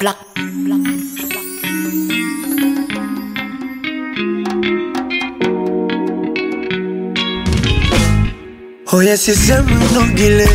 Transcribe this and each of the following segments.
Black, black, black. Oya sisemu nogile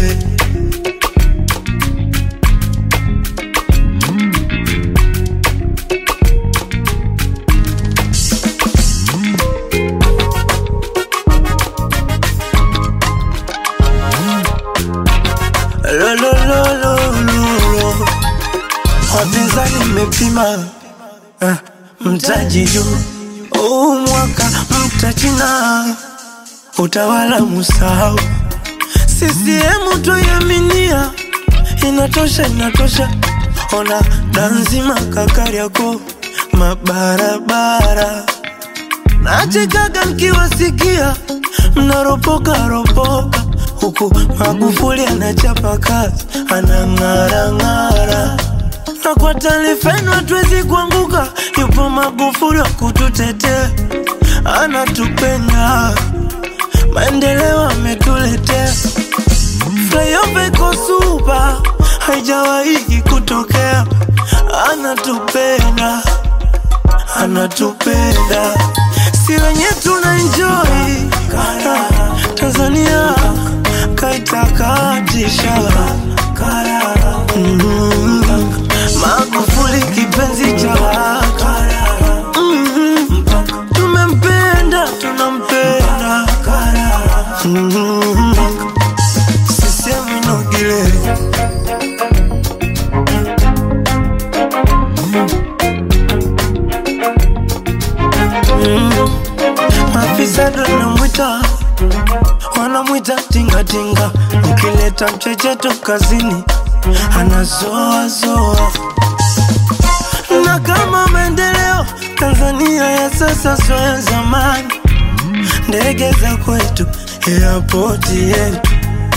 Lo, lo, lo, lo, lo, lo. Wapinzani mmepima eh, mtaji juu huu mwaka mtachina utawala musahau CCM twaiaminia inatosha inatosha ona danzima kakariako mabarabara nachekaga nkiwasikia mnaropoka ropoka huku Magufuli anachapa kazi anang'arang'ara na kwa taarifa yenu hatuwezi kuanguka, yupo Magufuli wa kututetea, anatupenda maendeleo ametuletea. Flyover iko super, haijawahi kutokea, anatupenda anatupenda, si wenye tuna enjoy Tanzania kaitakatisha mm Magufuli kipenzi cha watu mm tumempenda tunampenda mm sisemi nogile mm Maafisa ndo namwita wanamwita tingatinga, ukileta mchecheto kazini anazoazoa. Na kama maendeleo Tanzania ya sasa sio ya zamani, ndege za kwetu, airport yetu.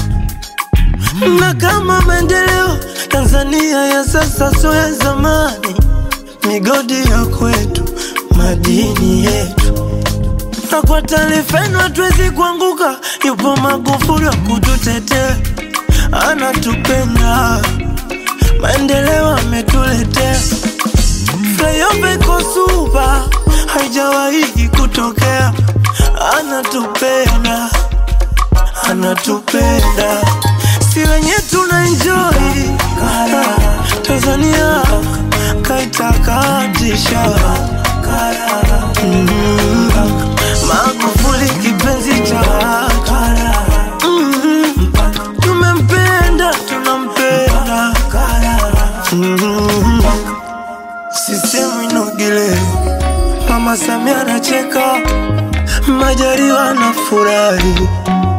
Na kama maendeleo Tanzania ya sasa sio ya zamani, migodi ya kwetu, madini yetu na kwa taarifa yenu hatuwezi kuanguka, yupo Magufuli wa kututetea, anatupenda, maendeleo ametuletea. Flyover iko super, haijawahi kutokea, anatupenda, anatupenda, si wenye tuna enjoy Tanzania kaitakatisha mm Magufuli kipenzi cha watu mm tumempenda tunampenda mm sisemu inogile Mama Samia anacheka Majaliwa na furahi